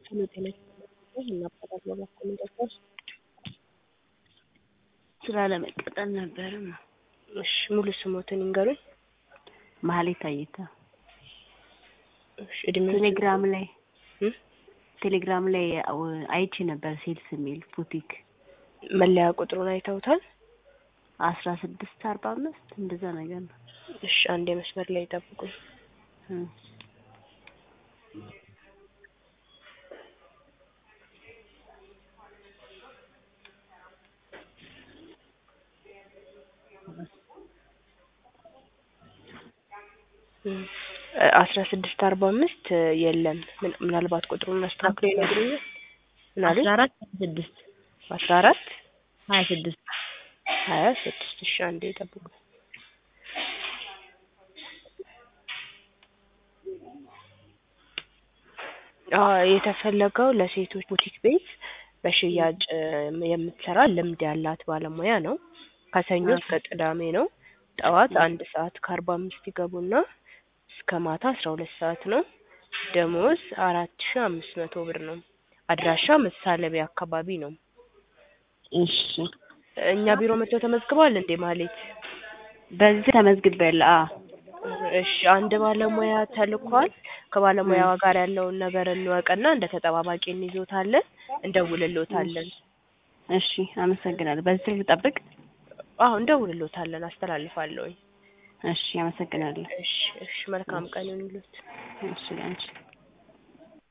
ስለ ጤና እናበራለን በኮሚኒኬሽን ስራ ለመቀጠል ነበርም። እሺ ሙሉ ስሞትን ይንገሩኝ። መሀሌት አየተ እሺ እድሜ ቴሌግራም ላይ እ? ቴሌግራም ላይ አው- አይቼ ነበር ሴልስ የሚል ቡቲክ መለያ ቁጥሩን አይተውታል? አስራ ስድስት አርባ አምስት እንደዛ ነገር ነው። እሺ አንድ የመስመር ላይ ይጠብቁኝ። እ። አስራ ስድስት አርባ አምስት የለም። ምን- ምናልባት ቁጥሩን አስተካክሎ ይነግሩኛል? ምን አሉኝ? አስራ አራት ስድስት አስራ አራት ሀያ ስድስት ሀያ ስድስት እሺ አንዴ ይጠብቁ። አዎ የተፈለገው ለሴቶች ቡቲክ ቤት በሽያጭ እ፣ የምትሰራ ልምድ ያላት ባለሙያ ነው። ከሰኞ እስከ ቅዳሜ ነው። ጠዋት አንድ ሰዓት ከአርባ አምስት ይገቡና እስከ ማታ አስራ ሁለት ሰዓት ነው። ደሞዝ አራት ሺ አምስት መቶ ብር ነው። አድራሻ መሳለቢያ አካባቢ ነው። እሺ እኛ ቢሮ መጥተው ተመዝግበዋል እንዴ ማሌት? በዚህ ተመዝግቤያለሁ። አዎ እሺ አንድ ባለሙያ ተልኳል። ከባለሙያዋ ጋር ያለውን ነገር እንወቅና እንደ ተጠባባቂ እንይዞታለን፣ እንደውልሎታለን። እሺ አመሰግናለሁ። በዚህ ስልክ ልጠብቅ? አዎ እንደውልሎታለን፣ አስተላልፋለሁኝ። እሺ አመሰግናለሁ። እሺ እሺ መልካም ቀን ይሁንልዎት። እሺ አንቺ